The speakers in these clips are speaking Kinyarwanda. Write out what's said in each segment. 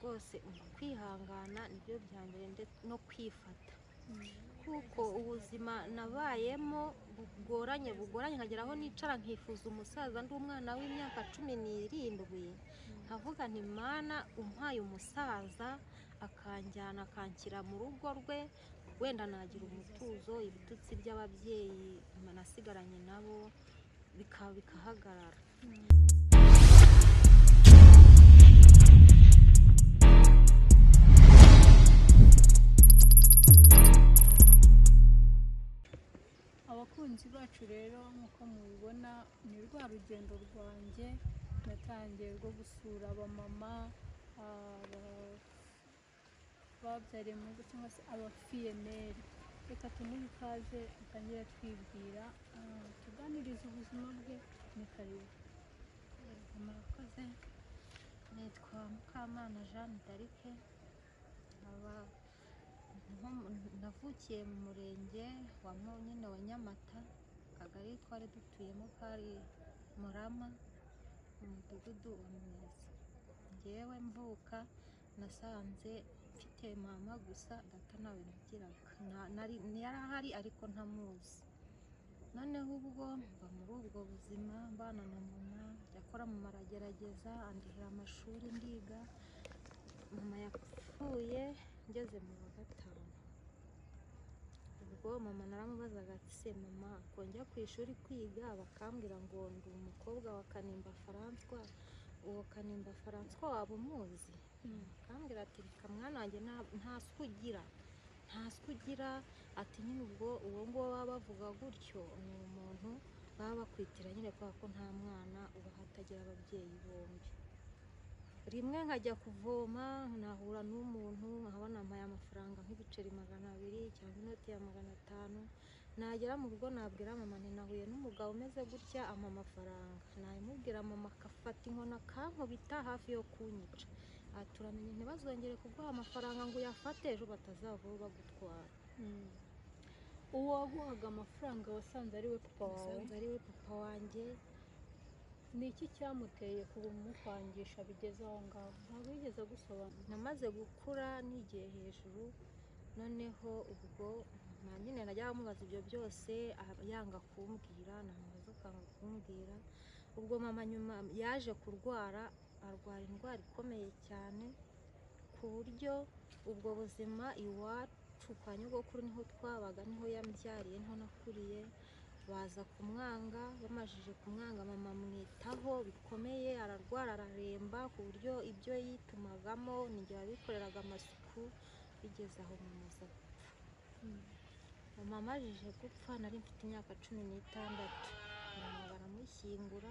hose uku kwihangana nibyo bya mbere ndetse no kwifata kuko ubuzima nabayemo bugoranye bugoranye nkagera aho nicara nkifuza umusaza ndi umwana w'imyaka cumi n'irindwi nkavuga nti mana umpaye umusaza akanjyana akanshyira mu rugo rwe wenda nagira umutuzo ibitutsi by'ababyeyi nasigaranye nabo bikaba bikahagarara abakunzi bacu rero nk'uko mubibona ni rwa rugendo rwanjye natangiye rwo gusura abamama babyariye mu rugo cyangwa se abafiyemeri reka tumuhe ikaze atangire twibwira ah, tuganirize ubuzima bwe ni karibu murakoze nitwa mukamana jeanne d'arc nkaba- nko- navukiye mu murenge wa Mu- nyine wa nyamata akagari twari dutuyemo kari murama mu mudugudu wa mwiza ngewe mvuka nasanze mfite mama gusa data ntawe nagiraga Nta- nari- yari ahari ariko ntamuzi noneho ubwo mba muri ubwo buzima mbana na mama yakora mama aragerageza andihira amashuri ndiga mama yapfuye ngeze mu wa gatanu ubwo mama naramubazaga ati se mama kongera ku ishuri kwiga bakambwira ngo ndi umukobwa wa kanimba faranswa uwo kanimba faranswa waba umuzi akambwira ati reka mwana wanjye nta- nta suku ugira nta suku ugira ati nyine ubwo uwo nguwo baba bavuga gutyo ni umuntu baba bakwitira nyine kubera ko nta mwana uba hatagira ababyeyi bombi rimwe nkajya kuvoma nahura n'umuntu nkaba nampaye amafaranga nk'ibiceri magana abiri cyangwa inoti ya magana atanu nagera mu rugo nabwira mama nti nahuye n'umugabo umeze gutya ampa amafaranga nayimubwira mama akafata inkoni akankubita hafi yo kunyica ati uramenye ntibazongere kuguha amafaranga ngo uyafate ejo batazavaho bagutwara uwo waguhaga amafaranga wasanze ari we papa wawe usanze ari we papa wanjye ni iki cyamuteye kumukwangisha bigeze aho ngaho ntabwo yigeze agusobanura namaze gukura nigiye hejuru noneho ubwo na nyine najya amubaza ibyo byose ah, yanga kumbwira namubaza akanga kumbwira ubwo mama nyuma yaje kurwara arwara indwara ikomeye cyane ku buryo ubwo buzima iwacu kwa nyogokuru niho twabaga niho yambyariye niho nakuriye baza kumwanga bamajije kumwanga mama amwitaho bikomeye ararwara araremba ku buryo ibyo yitumagamo ninjye wabikoreraga amasuku bigeze aho mamaze gupfa mama amajije gupfa nari mfite imyaka cumi n'itandatu mama baramushyingura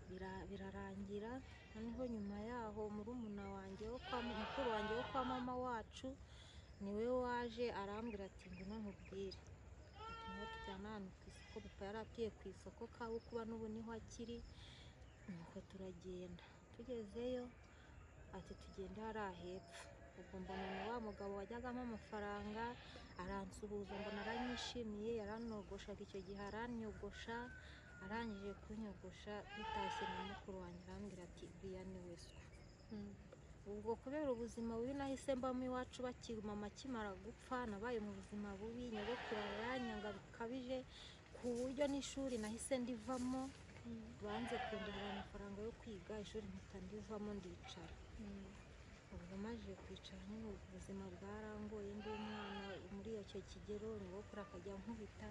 bira- birarangira noneho nyuma yaho murumuna wanjye wo kwa mukuru wanjye wo kwa mama wacu niwe waje arambwira ati ngwino nkubwire niho tujyana ahantu ku isoko papa yari atuye ku isoko kabukuba n'ubu niho akiri nuko turagenda tugezeyo ati tugende hariya hepfo ubwo mbona ni wa mugabo wajyagamo amafaranga aransuhuza mbona aranyishimiye yaranyogoshaga icyo gihe aranyogosha arangije kunyogosha bitashye na mukuru wanjye arambwira ati buriya ni we so ubwo kubera ubuzima bubi nahise mbamo iwacu bakiri mama akimara gupfa nabaye mu buzima bubi nyogokuru aranyanga bikabije ku buryo n'ishuri nahise ndivamo banze kundihira amafaranga yo kwiga ishuri mpita ndivamo ndicara ubwo maze kwicara nyine ubwo ubuzima bwarangoye ndi umwana muri icyo kigero nyogokuru akajya ankubita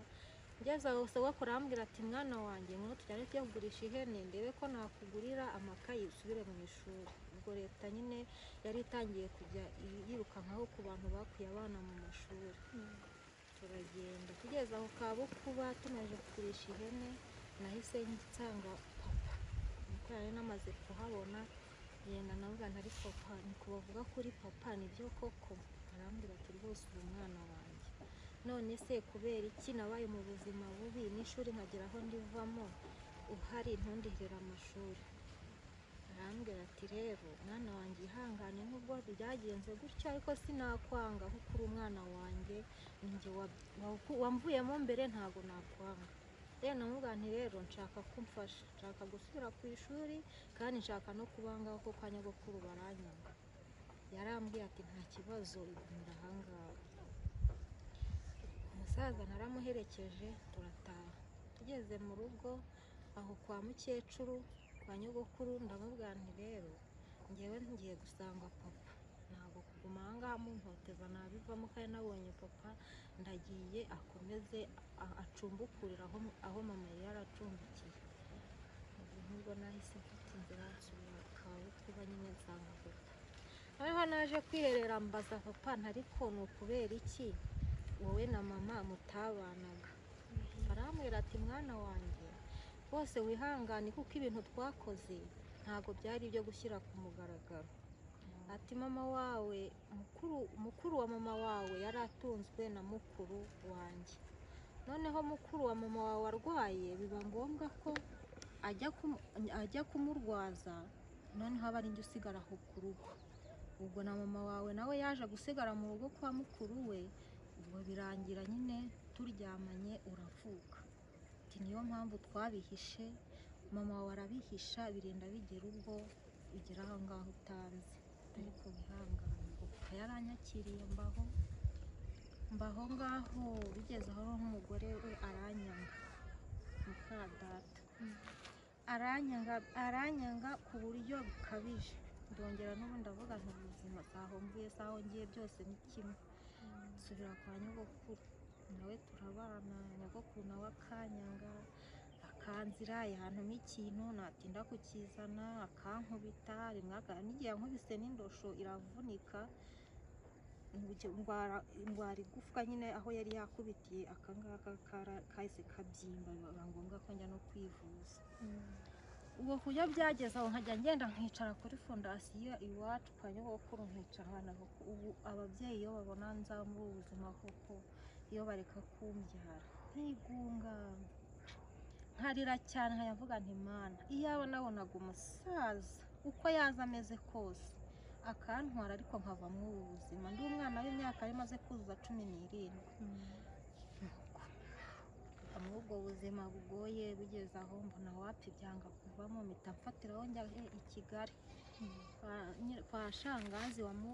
ngeze aho sogokuru arambwira ati mwana wanjye nk'uko tujyane tujya kugurisha ihene ndebe ko nakugurira amakayi usubire mu ishuri ubwo leta nyine yari itangiye kujya i- yirukankaho ku bantu bakuye abana mu mashuri turagenda tugeze aho kabukuba tunaje kugurisha ihene nahise nsanga papa nuko yari namaze kuhabona yenda nabugana ari papa nuko bavuga kuri papa nibyo koko arambwira ati rwose ubu mwana wanjye none se kubera iki nabaye mu buzima bubi n'ishuri nkagera aho ndivamo uhari ntundihirire amashuri arambwira ati rero mwana wanjye ihangane nubwo byagenze gutya ariko sinakwanga kuko uri umwana wanjye ninjye wa- wa- wamvuyemo mbere ntabwo nakwanga rero namubwira nti rero nshaka kumfasha nshaka gusubira ku ishuri kandi nshaka no kubangaho ko kwa nyogokuru baranyanga yarambwiye ati nta kibazo igumira ahangaha umusaza naramuherekeje turataha tugeze mu rugo aho kwa mukecuru kwa nyogokuru ndamubwira nti rero ngewe ngiye gusanga papa ntabwo kuguma ahangaha muntoteza nabivamo kandi nabonye papa ndagiye akomeze a- acumbukurire aho, aho mama yari yaracumbikiye ubu nubwo nahise mfata inzira nsubira ku kabari twuba nyine nsanga papa noneho naje kwiherera mbaza papa ntariko ni ukubera iki wowe na mama mutabanaga arambwira ati mwana wanjye bose wihangane kuko ibintu twakoze ntabwo byari ibyo gushyira ku mugaragaro ati mama wawe mukuru mukuru wa mama wawe yari atunzwe na mukuru wanjye noneho mukuru wa mama wawe arwaye biba ngombwa ko ajya kumu- ajya kumurwaza noneho aba ari njye usigara aho ku rugo ubwo na mama wawe nawe yaje gusigara mu rugo kwa mukuru we ubwo birangira nyine turyamanye uravuka ati niyo mpamvu twabihishe mama wawe arabihisha birinda bigera ubwo bigera aho ngaho utanzi ariko wihangane ubwo yaranyakiriye mbaho mbaho ngaho bigeze aho n'umugore we aranyanga muka data aranyanga aranyanga ku buryo bukabije ndongera n'ubundi avuga nti ubuzima zaho mvuye zaho ngiye byose ni kimwe nsubira kwa nyogokuru nawe turabana nyogokuru nawe akanyanga akanzira yantuma ikintu natinda kukizana akankubita rimwe aka- n'igihe yankubise n'indosho iravunika Nge- ndwara indwara igufwa nyine aho yari yakubitiye akangaka kara- kahise kabyimba biba ngombwa ko njya no kwivuza ubwo ku buryo byageze aho nkajya ngenda nkicara kuri fondasiyo iwacu kwa nyogokuru nkicara ahantu aho. ubu ababyeyi iyo babona nza muri ubu buzima koko iyo bareka kumbyara ntigunga nkarira cyane nkayavuga nti mana iyaba nabonaga umusaza uko yaza ameze kose akantwara ariko nkava muri ubu buzima ndi umwana w'imyaka yari imaze kuzuza cumi n'irindwi kuva muri ubwo buzima bugoye bugeze aho mbona wapi byanga kuvamo mpita mfatiraho njya he i Kigali kwa, nyir- kwa shangazi wa, mu,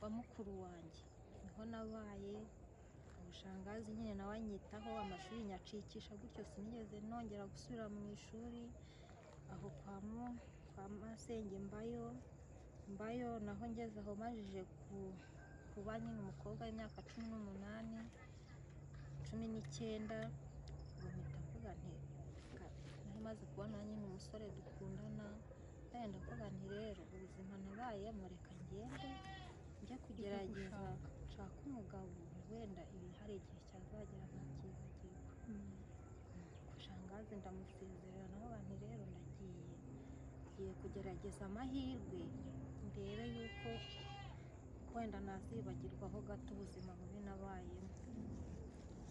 wa mukuru wanjye niho nabaye ubushangazi nyine nawe anyitaho amashuri nyacikisha gutyo sinigeze nongera gusubira mu ishuri aho kwa mu kwa masenge mbayo mbayo naho ngeze aho majije ku, kuba nyine umukobwa w'imyaka cumi n'umunani cumi n'icyenda ubu mpita mvuga nti "Ka- nari maze kubona nyine umusore dukundana kandi ndavuga nti rero ubuzima nabayemo reka ngende njya kugerageza nshaka umugabo wenda ibi hari igihe cyazagera ntabyibagirwa shangazi ndamusezerera naho bantu rero ndagiye ngiye kugerageza amahirwe ndebe yuko wenda nazibagirwaho gato ubuzima bubi nabayemo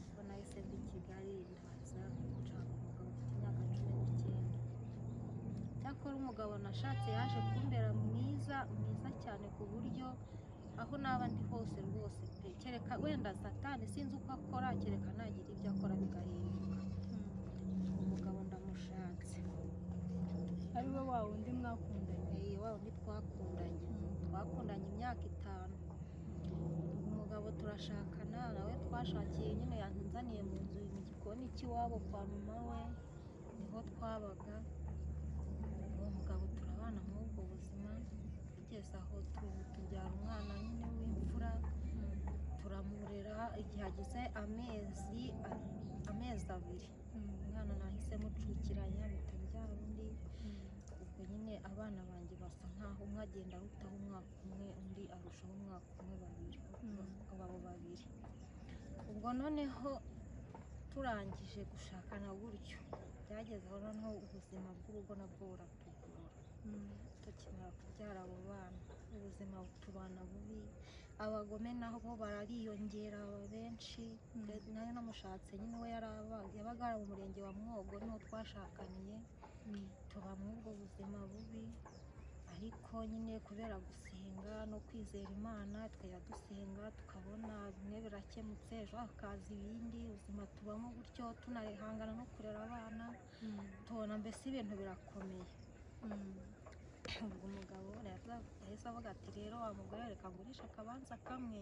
ubwo nahise mva i Kigali ndaza nshaka umugabo ufite imyaka cumi n'icyenda cyakora umugabo nashatse yaje kumbera mwiza mwiza cyane ku buryo aho naba ndi hose rwose pe kereka wenda satani sinzi uko akora kereka nagira ibyo akora bigahinduka umugabo ndamushatse ari we wa wundi mwakundanye Hey, waba undi twakundanye twakundanye imyaka itanu umugabo turashakana nawe twashakiye nyine yanzaniye mu nzu mu gikoni cy'iwabo kwa mama we niho twabaga uwo mugabo turabana muri ubwo buzima tugeze aho tu- tubyara umwana nyine w'imfura turamurera igihe agize amezi amezi abiri umwana nahise mucukiranya mpita mbyara undi ubwo nyine abana banjye basa nkaho umwe agenda arutaho umwaka umwe undi arushaho umwaka umwe babiri abo babiri ubwo noneho turangije gushakana gutyo byageze aho noneho ubuzima bw'urugo nabwo buratugora tukimara kubyara abo bana ubuzima butubana bubi abagome nabo barariyongera baba benshi Mm. nayo namushatse nyine we yari aba- yabaga ari mu murenge wa mwogo niho twashakaniye tuba muri ubwo buzima bubi ariko nyine kubera gusenga no kwizera imana twajya dusenga tukabona bimwe birakemutse ejo hakaza ibindi ubuzima tubamo gutyo tunarihangana no kurera abana tubona mbese ibintu birakomeye ubwo umugabo yahise avuga ati rero wa mugore we reka ngurishe akabanza kamwe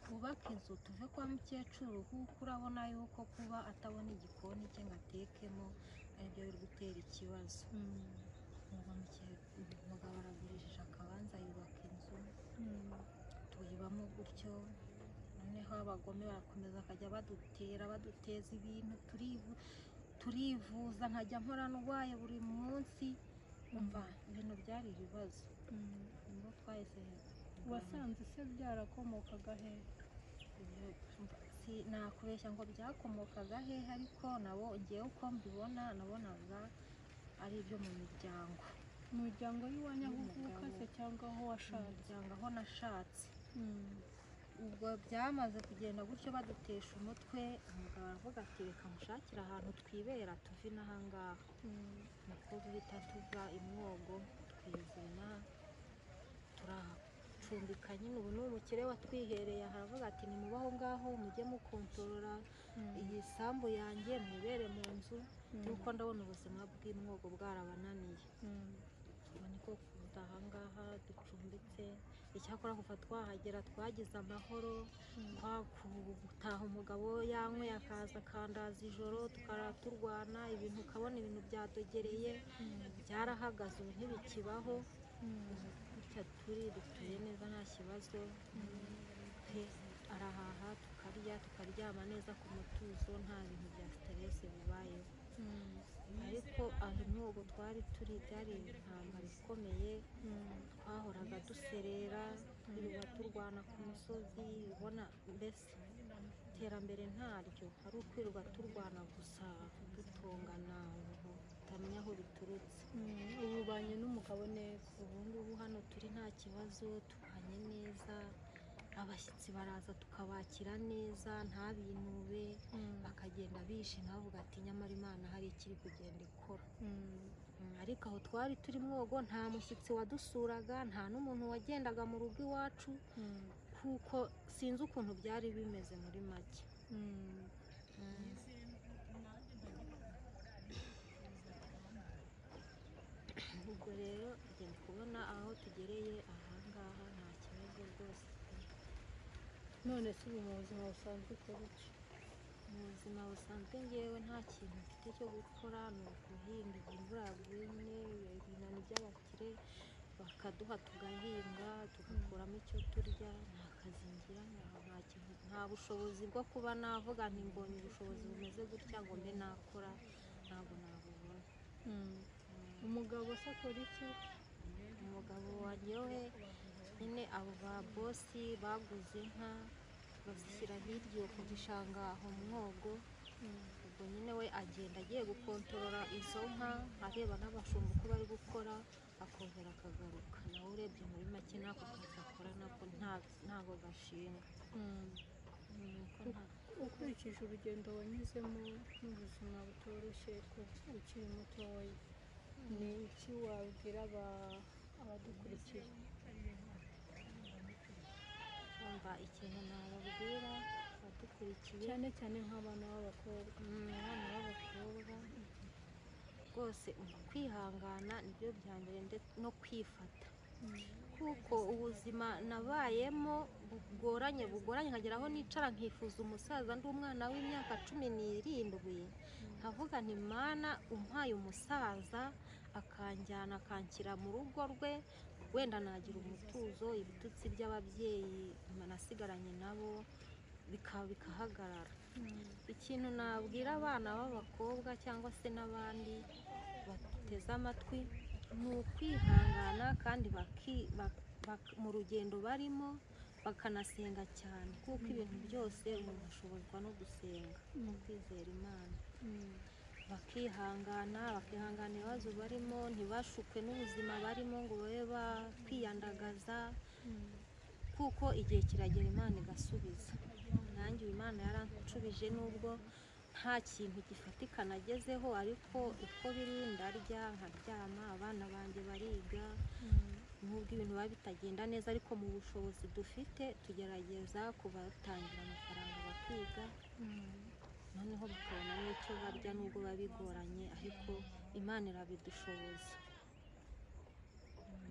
twubake inzu tuve kwa mukecuru kuko urabona yuko kuba atabona igikoni cye ngo atekemo aribyo biri gutera ikibazo ubwo muke- uyu mugabo aragurishije akabanza yubaka inzu tuyibamo gutyo noneho abagome barakomeza bakajya badutera baduteza ibintu turivu- turivuza nkajya mpora ndwaye buri munsi umva ibintu byari ibibazo ubwo twahise wasanze se byarakomokaga he ibyo- si- nakubeshya ngo byakomokaga hehe ariko nabo ngewe uko mbibona nabonaga ari ibyo mu miryango umuryango y'iwanyu aho uvuka se cyangwa aho mu washatse miryango aho nashatse Mm. ubwo byamaze kugenda gutyo badutesha umutwe umugabo aravuga ati reka mushakire ahantu twibera tuve inaha ngaha Mm. niko duhita tuva imwogo twizana turacumbika nyine ubu ni umukire watwihereye aha aravuga ati nimubaho ngaho mujye mukontorora Mm. iyi sambu yanjye mwibere mu nzu kuko Mm. ndabona ubuzima bw'imwogo bwarabananiye ubu niko kuza ahangaha ducumbitse icyakora kuva twahagera twagize amahoro Mm. gutaha umugabo yanyweye akaza akandaza ijoro tukara turwana ibintu ukabona ibintu byadogereye byarahagaze ubu ntibikibaho Mm. gutya turi dutuye neza nta kibazo pe arahaha tukarya tukaryama neza ku mutuzo nta bintu bya siteresi bibayeho Mm. ariko aho imwogo twari turi byari intambara ikomeye Mm. twahoraga duserera twirirwa turwana ku musozi ubona mbese iterambere ntaryo ari ukwirirwa turwana gusa dutongana ubu tutamenya aho biturutse Mm. ubu ubanye n'umugabo neza ubu ngubu hano turi nta kibazo tubanye neza abashyitsi baraza tukabakira neza nta binube Mm. bakagenda bishima bavuga ati nyamara imana hari ikiri kugenda ikora Mm. Mm, ariko aho twari turi mwogo nta mushyitsi wadusuraga nta n'umuntu wagendaga mu rugo iwacu Mm. kuko sinzi ukuntu byari bimeze muri make Mm. ubwo rero tugenda kubona aho tugereye ahangaha nta kibazo rwose none se ubu mu buzima busanzwe ukora iki mu buzima busanzwe ngewe nta kintu mfite cyo gukora ni ukuhinga imvura yaguye ibinani by'abakire bakaduha tugahinga tugakuramo icyo turya nta kazi ngira nta- nta kintu nta bushobozi bwo kuba navuga nti mbonye ubushobozi bumeze gutya ngo mbe nakora ntabwo nabubona Mm. umugabo se akora iki umugabo waryohe nyine abo ba bosi baguze inka bazishyira hirya iyo ku gishanga aho mwogo Mm. ubwo nyine we agenda agiye gukontorora izo nka areba n'abashumba uko bari gukora akongera akagaruka nawe urebye muri make ntako kazi akora nako nta- ntago gashinga Mm. Mm, ko nta- ukurikije urugendo wanyuzemo n'ubuzima butoroshye kuko ukiri mutoya ni iki wabwira aba- abadukurikiye kumva ikintu nababwira badukurikiye cyane cyane nk'abana b'abakobwa Mm, abana b'abakobwa rwose uku kwihangana nibyo bya mbere ndetse no kwifata kuko ubuzima nabayemo bugoranye bugoranye nkagera aho nicara nkifuza umusaza ndi umwana w'imyaka cumi n'irindwi nkavuga nti mana umpaye umusaza akanjyana akanshyira mu rugo rwe wenda nagira umutuzo ibitutsi by'ababyeyi nasigaranye nabo bika- bikahagarara Mm. ikintu nabwira abana b'abakobwa cyangwa se n'abandi bateze amatwi ni ukwihangana kandi baki- bak- bak- mu rugendo barimo bakanasenga cyane kuko ibintu byose umuntu ashobozwa no gusenga no kwizera imana Mm. bakihangana bakihangana ibibazo barimo ntibashukwe n'ubuzima barimo ngo babe bakwiyandagaza Mm. kuko igihe kiragera imana igasubiza nanjye uyu imana yaranshubije nubwo nta kintu gifatika nagezeho ariko uko biri ndarya nkaryama abana banjye bariga Mm. nubwo ibintu biba bitagenda neza ariko mu bushobozi dufite tugerageza kubatangira amafaranga bakiga Mm. noneho bakabona n'icyo barya nubwo biba bigoranye ariko imana irabidushoboza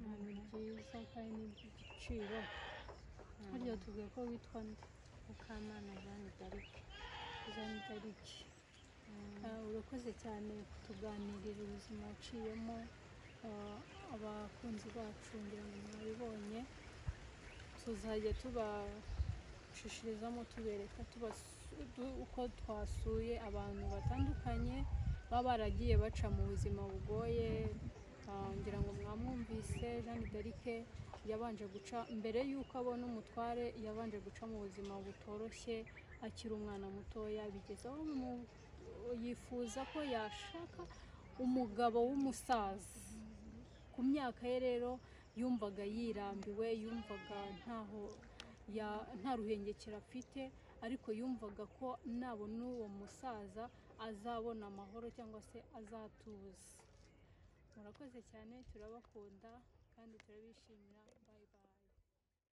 Mm. ni byiza kandi ni iby'igiciro harya tubwiye ko witwa nde mukamana jeanne d'arc jeanne d'arc Ah, urakoze cyane kutuganirira ubuzima waciyemo ah, abakunzi bacu ngira ngo mwabibonye tuzajya tubashishirizamo tubereka tubasu- tu- uko twasuye abantu batandukanye baba baragiye baca mu buzima bugoye Ah, ngira ngo mwamwumvise jeanne d'arc yabanje guca mbere y'uko abona umutware yabanje guca mu buzima butoroshye akiri umwana mutoya bigeze aho mu yifuza ko yashaka umugabo w'umusaza ku myaka ye rero yumvaga yirambiwe yumvaga ntaho ya- nta ruhengekero afite ariko yumvaga ko nabona uwo musaza azabona amahoro cyangwa se azatuza murakoze cyane turabakunda kandi turabishimira